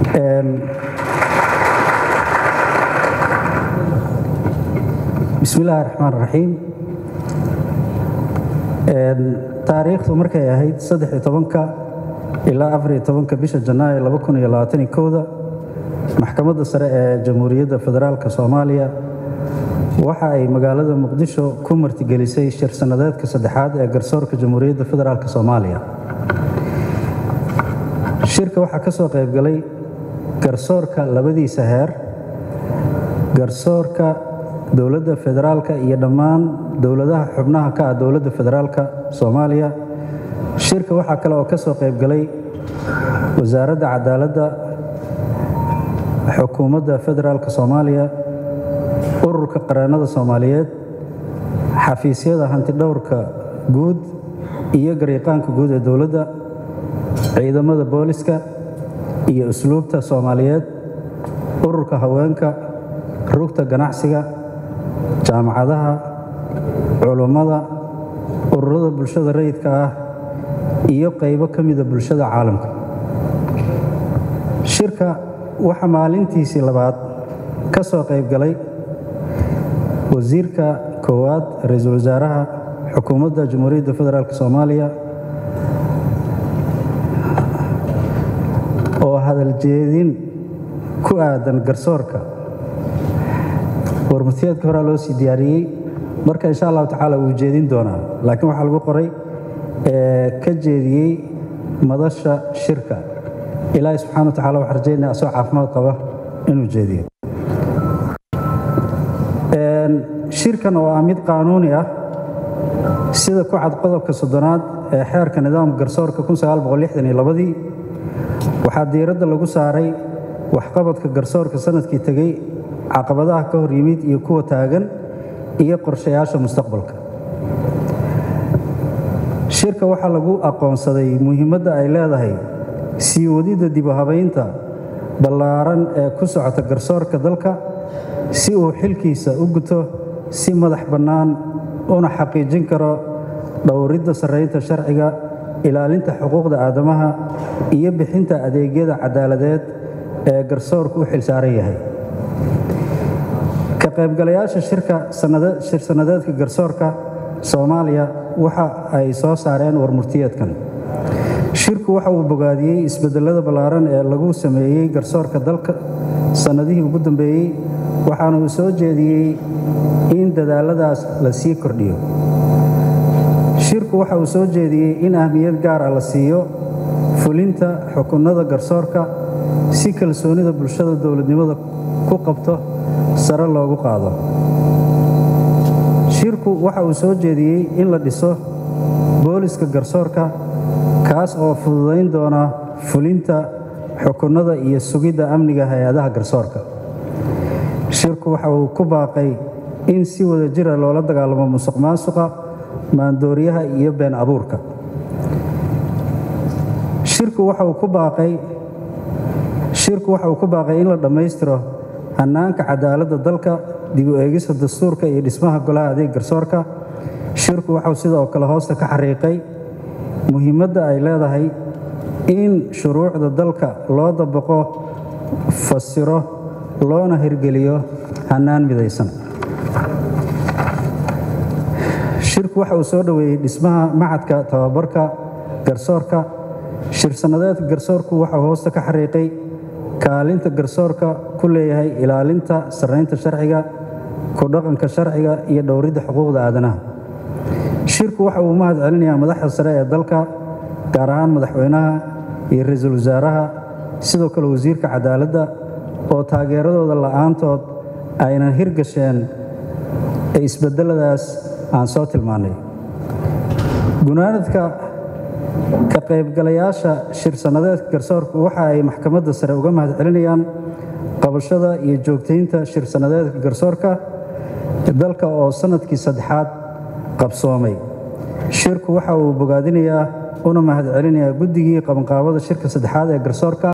bismi illaahi raxmaan raxiim taariikhdu markay ahayd saddex-iyo tobanka ilaa afariyo tobanka bisha janaayo laba kun iyo labaatan iyo kowda maxkamadda sare ee jamhuuriyadda federaalka soomaaliya waxa ay magaalada muqdisho ku martigelisay shir sannadeedka saddexaad ee garsoorka jamhuuriyadda federaalk soomaaliya shirka waxaa ka soo qaybgalay garsoorka labadiisa heer garsoorka dowladda federaalka iyo dhammaan dowladaha xubnaha ka ah dowladda federaalka soomaaliya shirka waxaa kale oo ka soo qaybgalay wasaaradda cadaaladda xukuumadda federaalka soomaaliya ururka qareennada soomaaliyeed xafiisyada hantidhowrka guud iyo gariiqaanka guud ee dowladda ciidamada booliska iyo usluubta soomaaliyeed ururka haweenka rugta ganacsiga jaamacadaha culummada ururada bulshada rayidka ah iyo qaybo ka mida bulshada caalamka shirka waxaa maalintiisii labaad ka soo qaybgalay wasiirka koowaad ra-iisul wasaaraha xukuumadda jamhuuriyadda federaalk soomaaliya oo hadaljeedin ku aadan garsoorka warmurtiyeedka horaa loo sii diyaariyey marka insha allahu tacaala wuu jeedin doonaa laakiin waxaa lagu qoray ka jeediyey madasha shirka ilaahi subxana wa tacala waxaa rajaynaya asoo caafimaad qaba inuu jeediyo shirkan oo ah mid qaanuuni ah sida ku cad qodobka soddonaad ee xeerka nidaamka garsoorka ii waxaa diiradda lagu saaray waxqabadka garsoorka sanadkii tegey caqabadaha ka hor yimid iyo kuwa taagan iyo qorshayaasha mustaqbalka shirka waxaa lagu aqoonsaday muhiimadda ay leedahay sii wadidda dibuhabaynta ballaaran ee ku socota garsoorka dalka si uu xilkiisa u guto si madax bannaan una xaqiijin karo dhowridda sarraynta sharciga ilaalinta xuquuqda aadamaha iyo bixinta adeegyada caddaaladeed ee garsoorku u xilsaaran yahay ka qaybgalayaasha shirka shir sannadeedka garsoorka soomaaliya waxa ay soo saareen warmurtiyeedkan shirku waxa uu bogaadiyey isbedelada ballaaran ee lagu sameeyey garsoorka dalka sannadihii ugu dambeeyey waxaana uu soo jeediyey in dadaalladaas la sii kordhiyo shirku waxa uu soo jeediyey in ahmiyad gaar ah la siiyo fulinta xukunnada garsoorka si kalsoonida bulshada dowladnimada ku qabto sare loogu qaado shirku waxa uu soo jeediyey in la dhiso booliska garsoorka kaas oo fududayn doona fulinta xukunnada iyo sugidda amniga hay-adaha garsoorka shirku waxa uu ku baaqay in si wada jira loola dagaalamo musuq maasuqa maandooriyaha iyo been abuurka shirku waxa uu ku baaqay shirku waxa uu ku baaqay in la dhammaystiro hannaanka cadaaladda dalka dib u eegista dastuurka iyo dhismaha golaha adeeg garsoorka shirku waxau sidoo kale hoosta ka xariiqay muhiimadda ay leedahay in shuruucda dalka loo dabaqo fasiro loona hirgeliyo hannaan midaysan shirku waxa uu soo dhoweeyey dhismaha macadka tababarka garsoorka shir sannadeedka garsoorku waxau hoosta ka xariiqay kaalinta garsoorka ku leeyahay ilaalinta sarraynta sharciga ku dhaqanka sharciga iyo dhowridda xuquuqda aadanaha shirku waxa uu mahad celinayaa madaxda sare ee dalka gaar ahaan madaxweynaha iyo ra-iisul wasaaraha sidoo kale wasiirka cadaaladda oo taageeradooda la'aantood aynan hirgasheen ee isbedeladaas aan soo tilmaannay gunaanadka ka qaybgalayaasha shir sannadeedka garsoorku waxa ay maxkamadda sare uga mahad celinayaan qabashada iyo joogtaynta shir sannadeedka garsoorka dalka oo sannadkii saddexaad qabsoomay shirku waxa uu bogaadinayaa una mahad celinayaa guddigii qabanqaabada shirka saddexaad ee garsoorka